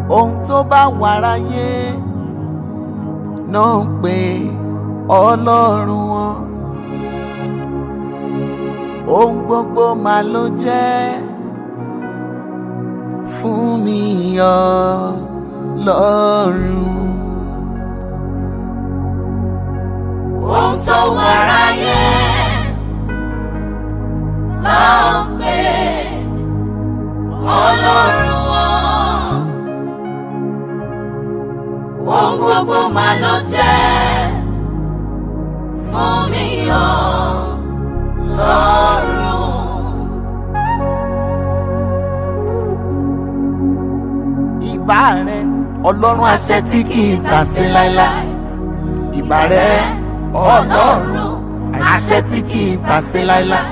ohun tó bá wà ráyé náà ń pè ọlọ́run wọn ohun gbogbo mà ló jẹ́ fún mi ọlọ́run. ohun tó wà ráyé là ń pè ọlọ́run wọn. ohun gbogbo mà ló jẹ́ fún mi ọlọ́run. ìbà rẹ ọlọ́run àṣẹ tí kì í tà sí láéláé ìbà rẹ ọlọ́run àṣẹ tí kì í tà sí láéláé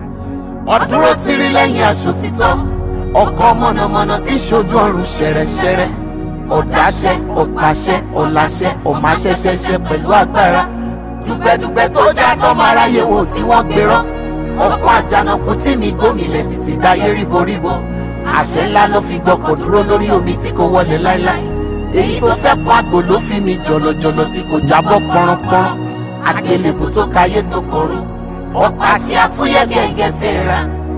ọdúró tìrí lẹ́yìn aṣọ títọ́ ọkọ mọ̀nàmọ́ná tí ṣojú ọ̀run ṣẹ̀rẹ̀ṣẹ̀rẹ̀ ọ̀dáṣẹ́ ọ̀pàṣẹ ọ̀làṣẹ ọ̀máṣẹ́ṣẹṣẹ pẹ̀lú agbára dùgbẹ́dùgbẹ́ tó já tọ́mọ aráyé wò tí wọ́n gbérọ́ ọkọ̀ àjànàkú tí mi gómìnà títí dáyé ríboríbo àṣẹ ńlá ló fi gbọkọ̀ dúró lórí omi tí kò wọlé láéláé èyí tó fẹ́ pọ́ àgbò ló fi mi jọ̀lọ̀jọ̀lọ̀ tí kò jábọ́ pọ́nrọ́pọ́nrọ́ àgbélébù tó kayé tó kọrùn ọ̀pá àṣẹ àfúyẹ́ gẹ́gẹ́ fẹ́ra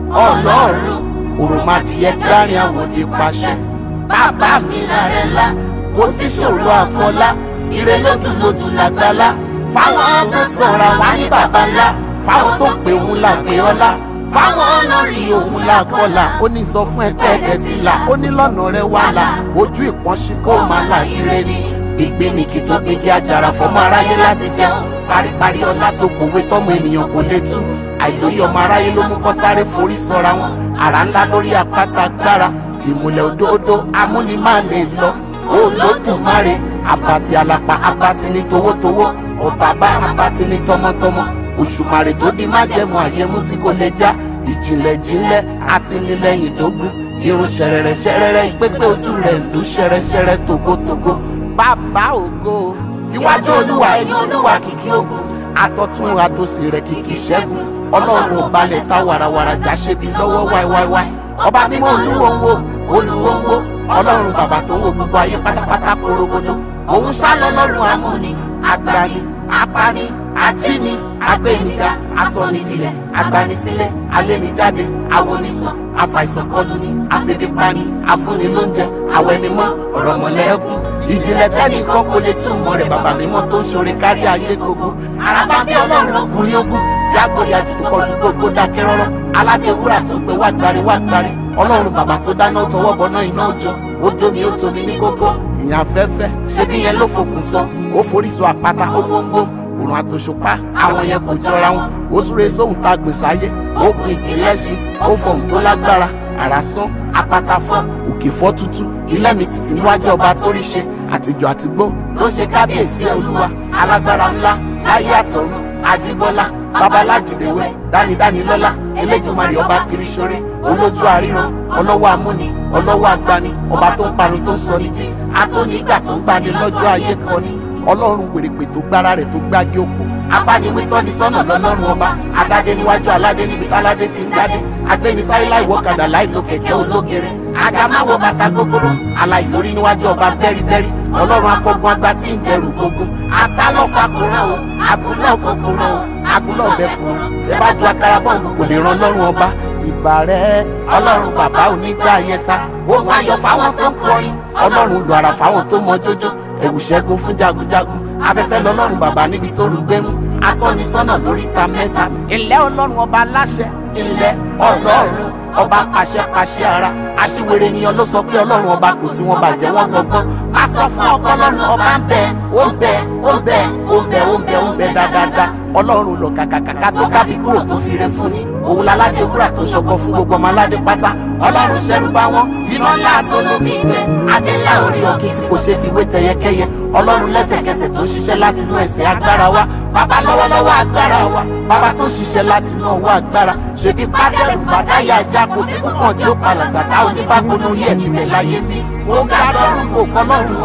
ọlọ́run òròmọdìyẹ gbárin àwòdì pàṣẹ bàbá mi lára ńlá kò sí ṣòro àfọlá ire lódùlódù làgbàlá fáwọn tó sọ̀rọ̀ wá ní bàbá ńlá fáwọn tó pè òun là pé ọlá fáwọn olórí òun là kọlà ó ní sọ fún ẹgbẹ́ ẹ̀dẹ̀ tí là ó ní lọ́nà rẹ wà là ojú ìpọ́nṣí kó máa là ire ni gbígbé ní kí tó gbégi àjàrà fọmọ aráyé láti jẹun paríparí ọlá tó pòwe tọmọ ènìyàn kò lè tú àìlóye ọmọ aráyé ló mú kọ́ sáré forí sọra wọn àrà ńlá lórí àpáta agbára ìmùlẹ̀ òdòdó amúnimáàlè lọ olódùmarè abati alapa abati ní towótowó ọ̀bàbá abati ní tọmọtọmọ òṣùmàrè tó di májẹ̀mú àyẹ̀mú tí kò lè já ìjìnlẹ̀ jìnlẹ̀ àtinilẹ́yìn dógún irun ṣẹ̀rẹ̀rẹ̀ ṣẹ̀rẹ̀rẹ̀ ìpépé ojú rẹ̀ ń lù ṣẹ̀rẹ̀ṣẹ̀rẹ̀ tògótògó bàbá ògo iwájú olúwa ẹ̀yìn olúwa kìkì ogun àtọ̀tún àtòsì rẹ̀ kìkì ṣẹ́gun ọlọ́run ò balẹ̀ ta wàràwàrà já ṣe bí lọ́wọ́ wáíwáíwáí ọba mímọ́ olúwo ń wo olúwo ń wo ọlọ́run bàbá tó ń wo gbogbo ayé pátápátá porogodo òun sá lọ́lọ́run amúni agbani apani ajíni agbẹniga asọnidilẹ̀ agbanisílẹ̀ alẹnijáde awonisàn afàìsànkọlùni afẹbípani afúnilóúnjẹ awẹnimọ ọ̀rọ̀mọlẹ́kùn ìjìnlẹ̀ tẹ́nìkan kò lè túmọ̀ rẹ̀ bàbá mímọ́ tó ń ṣoore kárí ayé gbogbo araba bí ọlọ́run ọkùnrin ogun yàgò yàtú tó kọlu gbogbo dákẹ́ rọ́rọ́ aládé wúrà tó ń pe wá gbari wá gbari ọlọ́run bàbá tó dáná tọwọ́ bọná iná òjò ó domi ó tomi ní kókó ìyàn afẹ́fẹ́ ṣebí yẹn ló fòkùn sọ ó forí sọ àpáta ó gbóngbóng òrùn àtòṣùpá àwọn yẹn kò jọra wọn ó súre sóhun tá a gbèsè ayé ó gun ìpínlẹ̀ sí ó fọhùn tó lágbára àrà sán apáta fọ́ òkè fọ́ tútú ilé mi tìtì níwájú ọba tó rí ṣe àtijọ́ àtìgbó ló ṣe kábíyèsí olúwa alágbára ńlá láyé àtọ̀run ajíbọ́lá babalájìdéwé dánidánilọ́lá eléjùmarè ọba kìrìṣọ́rẹ́ olójú àríran ọlọ́wọ́ amúni ọlọ́wọ́ agbani ọba tó ń pani tó ń sọ ní jí atóni ìgbà tó ń gbani lọ́jọ́ ayé kọ́ni ọlọ́run wèrèpè tó gbára rẹ̀ tó gbági okú abániwé tọ́ni sọ́nà lọ́lọ́run ọba adádé níwájú aládé níbi táládé ti ń dádé agbẹnisáyé láì wọ́kadà láì lo kẹ̀kẹ́ ológere agamáwo bàtà gbogbooro aláìlórí níwájú ọba bẹ́rìbẹ́rì ọlọ́run akọgun agbá tí ń dẹrù gbógun atálọ́fà kò rán o àbúlọ̀ kò kò rán o àbúlọ̀ bẹ kò rán bẹ́ẹ̀ bá ju akara bọ́ǹbù kò lè ran ọlọ́run ọba ìbà rẹ̀ ọlọ́run bàbá onígbà yẹta ohun ayọ̀ fáwọn tó ń kọrin ọlọ́run lu ara fáwọn tó mọ jójó ẹ̀wù ṣẹ́gun fún jagunjagun afẹ́fẹ́ lọ́lọ́run bàbá níbi tó rú gbẹ́mú atọ́nisọ́nà lóríta mẹ́ta ilẹ̀ ọlọ́run ọba aláṣẹ ilẹ̀ ọlọ́run ọba pàṣẹpàṣẹ ara aṣíwèrè ènìyàn ló sọ pé ọlọ́run ọba kò sí wọn bàjẹ́ wọn gbọgbọ́n a sọ fún ọkọ ọlọ́run ọba ń bẹ ó ń bẹ ó ń bẹ ó ń bẹ ó ń bẹ ó ń bẹ dáadáa ọlọ́run lọ kàkàkàkà tó kábí kúrò tó fire fún ni òun láládé wúrà tó ṣọkọ fún gbogbo ọmọ aládé pátá ọlọ́run ṣẹrú bá wọn iná ńlá tó lómi ìgbẹ́ adé ńlá orí ọ̀kì tí kò ṣe fi wé tẹyẹkẹyẹ ọlọ́run lẹ́sẹ̀kẹsẹ̀ tó ń ṣiṣẹ́ láti inú ẹ̀sẹ̀ agbára wa bàbá lọ́wọ́lọ́wọ́ agbára wa bàbá tó ń ṣiṣẹ́ láti inú ọwọ́ agbára ṣèbí pádẹ́rù bàdáyà ajá kò sí túkàn tí ó palàgbà táwọn oníbàgbọ́n lórí ẹ̀ níbẹ̀ láyé ń bí ó ga lọ́rùn kò kọ́ lọ́rùn ọba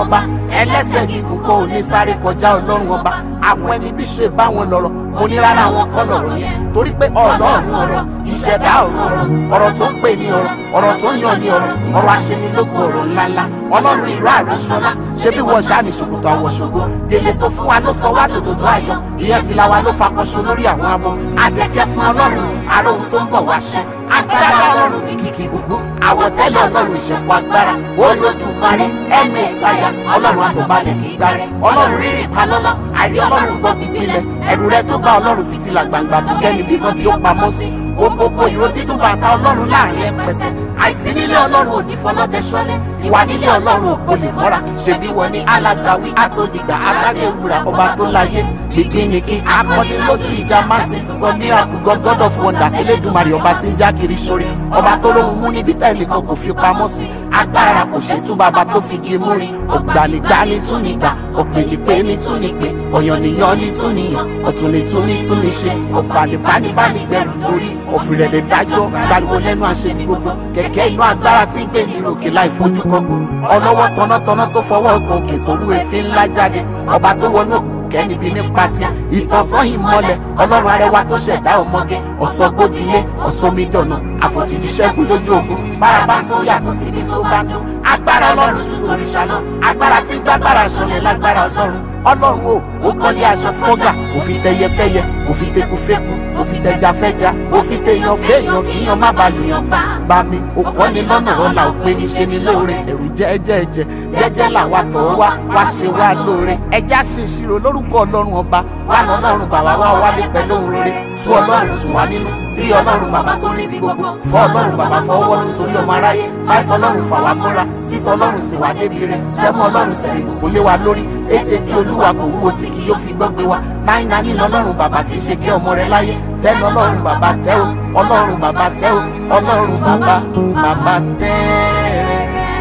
ẹlẹ́sẹ̀ gígùn kò ní sáré kọjá ọlọ́run ọba àwọn ẹni bí ṣe bá wọn lọ́rọ̀ mo ní rárá wọn kọ́ lọ́rọ̀ yẹn torí pé ọlọ́run ọ̀rọ̀ ìṣẹ̀dá ọ̀rọ̀ ọ̀rọ̀ ọ̀rọ̀ tó ń pè ní ọ̀rọ̀ ọ̀rọ̀ tó ń yàn ní ọ̀rọ̀ ọ̀rọ̀ aṣenilógun ọ̀rọ̀ ńláńlá ọlọ́run ìró àrùsọ́lá ṣé bí wọ́n ṣáà ní ṣòkòtò àwọ̀ ṣògo gèlè tó fún wa ló sọ wá dòdòdó ayọ̀ ìyẹn fìlà wa ló fakọṣọ lórí àwọn abo adẹ́kẹ́ fún ọlọ́run àrò ohun tó ń bọ̀ wá ṣẹ agbára ọlọ́run ní kìkì gbogbo àwọ̀tẹ́lẹ̀ ọlọ́run ìṣẹ̀kọ́ agbára olódùmarè ẹ̀mí ìsáyà ọlọ́run àtọ̀balẹ̀ kì í gbáre ọlọ́run rírì palọ́lọ́ àrí ọlọ́run gbọ́ gbígbílẹ̀ ẹ̀rù rẹ tó bá ọlọ́run fìtílà gbangba tó kẹ́ni bímọ bí ó pamọ́ sí kókókó ìró dídùn bàtà ọlọ́run láàrin ẹpẹtẹ àìsí nílé ọlọ́run ò ní fọlọ́dẹ ṣọlẹ̀ ìwà nílé ọlọ́run ò gbolè mọ́ra ṣebí wọn ní alágbàwí àtònígbà alágẹ̀wúrà ọba tó láyé gbígbínìkì akọni lójú ìjà massive god miracle god god of wonders elédùnmarè ọba tí ń já kiri sórí ọba tó lóhun mú níbi tẹ́lẹ̀ kan kò fi pamọ́ sí agbára kò ṣètú bàbá tó fi gé mú rí ògbànigbani tún nígbà òpèlépè ní tún nípè ọ̀yànnìyàn ní tún níyàn ọ̀túnìtún ní tún ní ṣe ọ̀gbànibánibáni gbẹrù lórí òfìrẹ̀lẹ̀ dájọ́ gbariwo lẹ́nu àṣẹ gbogbo kẹ̀kẹ́ inú agbára tí ń gbé ní òkè láì fojú kọ́kọ́ ọlọ́wọ́ tọ́nátọ́ná tó fọwọ́ ọkọ̀ òkè tó rú èéfín ńlá jáde ọba tó wọnú òkùnkùn kẹ́nibi nípa tiẹ̀ ìtọ́sán ìmọ́lẹ̀ ọlọ́run arẹwà tó ṣẹ̀dá ọmọge ọ̀sọ́gbódìlé ọ̀sọ́mídọ̀nà àfòjìjì ṣẹ́gun lójú ogun bárabá sóyà tó sì bí só bá ń dún agbára ọlọ́run ju torí ṣáná agbára tí ń gbàgbára ṣọlẹ̀ lágbára ọlọ́run ọlọ́run o ó kọ́lé aṣọ fọ́gà òfin tẹyẹfẹ́yẹ òfin tekufẹ́ku òfin tẹjafẹ́ja òfin tẹyàn fẹ́yàn kíyàn má ba lùyàn pa bá mi ó kọ́ni lọ́nà ọ̀la òpin ní ṣe ni lóore ẹ̀rù jẹ́ẹ́jẹ́ẹ́jẹ́ jẹ́jẹ́ làwa tọ̀ wá wá ṣe wá lóore ẹja ṣe ìṣirò lórúkọ ọlọ́run ọba wà lọ́lọ́run bàbá wa wálé pẹ̀lú òun rere tú ọlọ́run tù wá nínú tírí ọlọ́run bàbá tó rí bí gbogbo fọ́ ọlọ́run bàbá fọwọ́ nítorí ọmọ aráyé fáìfọ́ ọlọ́run fà wá mọ́ra sísọ ọlọ́run sì wá débi rẹ̀ sẹ́fún ọlọ́run sẹ̀rẹ̀ ìbùkún lé wa lórí ètè tí olúwa kò wúwo tí kì yóò fi gbọ́ gbé wa náì náà nínú ọlọ́run bàbá tí í ṣe kí ọmọ rẹ̀ láyé tẹ́nu ọlọ́run bàbá tẹ́ o ọlọ́run bàbá tẹ́ o ọlọ́run bàbá bàbá tẹ́ rẹ̀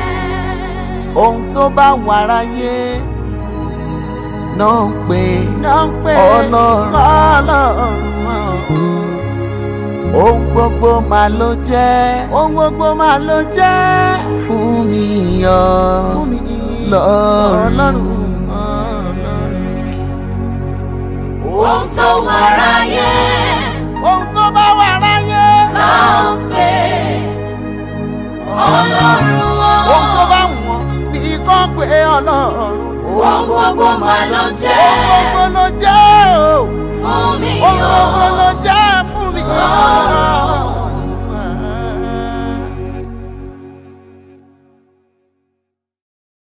ohun tó bá wà ráyé náà ń pè ọlọ́run ọlọ́run ohun gbogbo máa ló jẹ́ ohun gbogbo máa ló jẹ́ fún mi yọ fún mi lọ́rùn ohun tó wà ráyé ohun tó bá wà ráyé ló ń pè ọlọ́run ohun tó wọn. bá wọ̀n ní kọ́ pé ọlọ́run tí ohun gbogbo mà ló ohun jẹ́ gbogbo ló jẹ́ o fún mi ohun o. gbogbo ló jẹ́ fún mi. Ọlọ́run.